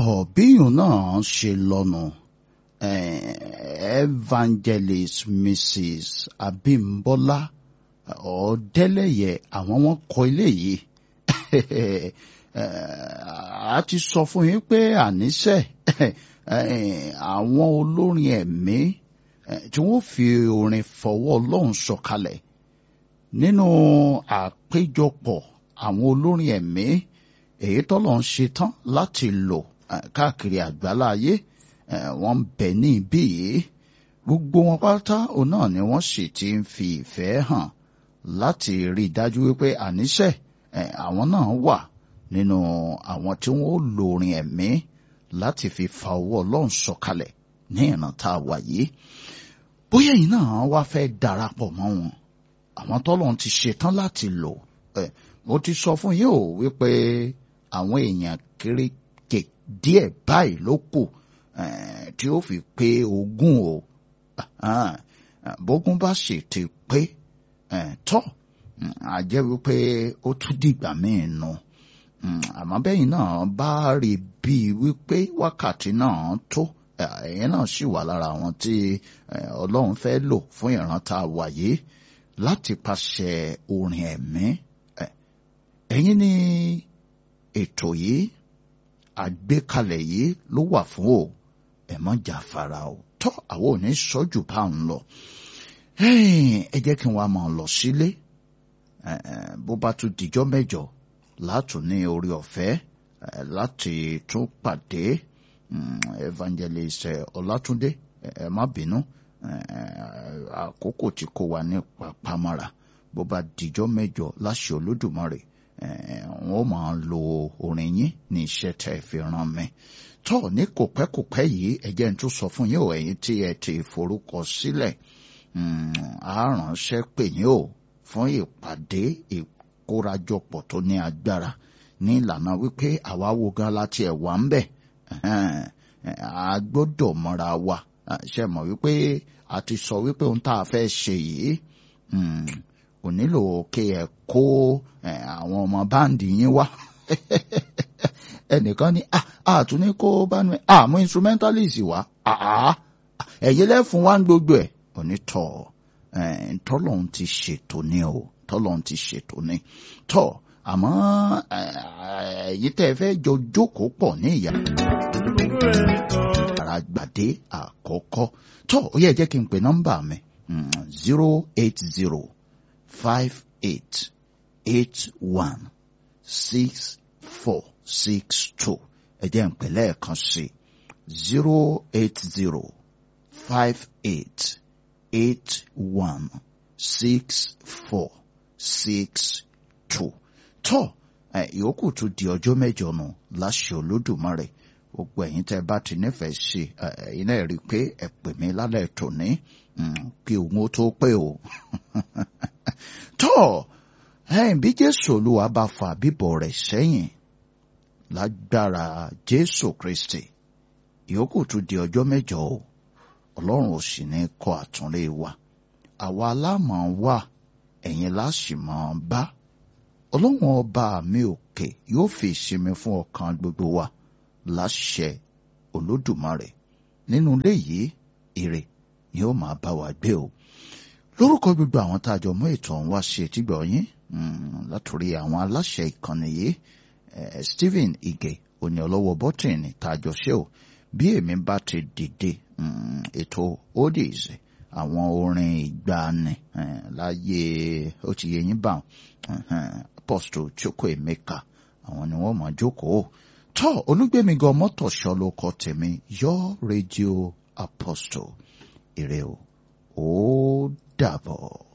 bíyùn náà ṣe lọ́nu evangelist mrs abimbola ọ̀ọ́dẹ́lẹ̀yẹ àwọn wọn kọ ilé yìí a ti sọ fún yín pé àníṣe àwọn olórin ẹ̀mí tí wọ́n fi orin fọwọ́ ọlọ́run sọ̀kalẹ̀ nínú àpéjọpọ̀ àwọn olórin ẹ̀mí èyí tọ́lọ̀ ń ṣe tán láti lò káàkiri àgbáláyé wọ́n ń bẹ ní ibí yìí gbogbo wọn pátá òun náà ni wọ́n sì ti ń fi ìfẹ́ hàn láti rí i dájú wípé àníṣe àwọn náà wà nínú àwọn tí wọ́n ó lo orin ẹ̀mí láti fi fa ọwọ́ ọlọ́run sọ̀kalẹ̀ ní ìran tá a wà yìí bóyá ẹ̀yin náà wá fẹ́ darapọ̀ mọ́ wọn àwọn tọ́lọ́run ti ṣetán láti lò mo ti sọ fún yín o wípé àwọn èèyàn kéréje díẹ̀ báyìí ló kù tí ó fi pé ogún o bógún bá sì ti pé tọ́ a jẹ́ wípé ó tún dìgbà míì nù àmọ́ bẹ́yìn náà bá rí bíi wípé wákàtí náà tó ẹ̀yìn náà sì wà lára àwọn tí ọlọ́run fẹ́ lò fún ìrántá wàyé láti pàṣẹ orin ẹ̀mí ẹ̀yin ní ètò yìí àgbékalẹ̀ yìí ló wà fún o ẹ mọ́ jàfara o tọ́ àwọn ò ní sọ́jù bá ń lọ ẹ jẹ́ kí n wá máa lọ sílé bó bá tún dijọ́ mẹ́jọ látún ní orí ọ̀fẹ́ láti tún pàdé evangelist ọlátúndé ẹ má bínú àkókò tí kò wà ní pàpàmọ́ra bó bá dijọ́ mẹ́jọ láṣẹ olódùmarè wọ́n máa lo orin yín ní iṣẹ́ tẹ́ ẹ fi ràn mí tọ́ ní kòpẹ́kòpẹ́ yìí ẹ jẹ́ n tún sọ fún yín o ẹ̀yin tí ẹ ti forúkọ sílẹ̀ á ránṣẹ́ pè yín o fún ìpàdé ìkórajọpọ̀ tó ní agbára ní ìlànà wípé àwa wo gan láti ẹ̀ wá ń bẹ̀ a gbọ́dọ̀ mọ́ra wa ṣe mọ̀ wípé a ti sọ wípé ohun tá a fẹ́ ṣe yìí kò nílò kí ẹ kó àwọn ọmọ báǹdì yín wá ẹnìkan ní àtún ní kó bá nu àmú instrumentalist wá ẹ̀yẹ lẹ́fun wá ń gbogbo ẹ̀ onítọ̀ tọ́lọ́hún ti ṣètò ní o tọ́lọ́hún ti ṣètò ní tọ́ àmọ́ èyí tẹ́ ẹ fẹ́ jọ jókòó pọ̀ ní ìyá àràgbàdé àkọ́kọ́ tọ́ ó yẹ jẹ́ kí n pè nọ́mbà mi zero eight zero five eight eight one six four six two ẹ jẹ́ n pè lẹ́ẹ̀kan sí zero eight zero five eight eight one six four six two tọ́ ìyókù tún di ọjọ́ mẹ́jọ nù láṣẹ olódùmarè gbogbo ẹ̀yin tẹ́ bá ti nífẹ̀ẹ́ sí ẹ̀yin náà rí i pé ẹ pè mí lálẹ́ tòní kí òun ó tó pé o tọ́ ẹ̀yin bí jésù olúwa bá fa bíbọ̀ rẹ̀ sẹ́yìn lágbára jésù kristi ìyókù tún di ọjọ́ mẹ́jọ o ọlọ́run ò sì ní kọ àtúnlé wa àwa aláàmọ̀ wà ẹ̀yin láṣìmọ̀ bá ọlọ́run ọba mi òkè yóò fi ìsinmi fún ọkàn gbogbo wa láṣẹ olódùmarè nínú ilé yìí ire ni ó máa bá wa gbé o lórúkọ gbogbo àwọn tá a jọ mú ètò ọ̀hún wá sí etígbọ̀ yín látòrí àwọn aláṣẹ ìkànnì yìí Stephen Ige òní ọlọ́wọ́ bọ́tìnì tá a jọ ṣe o bí èmi bá ti dìde ètò oldies àwọn orin ìgbàanì láyé ó ti yẹ yín bá Apostle Chukwuemeka àwọn ni wọ́n mọ̀ jókòó tọ́ olúgbẹ̀mí gan mọ́tòṣọ́ ló kọ tèmi yọ rédíò Apostle ire o ó dàbọ̀.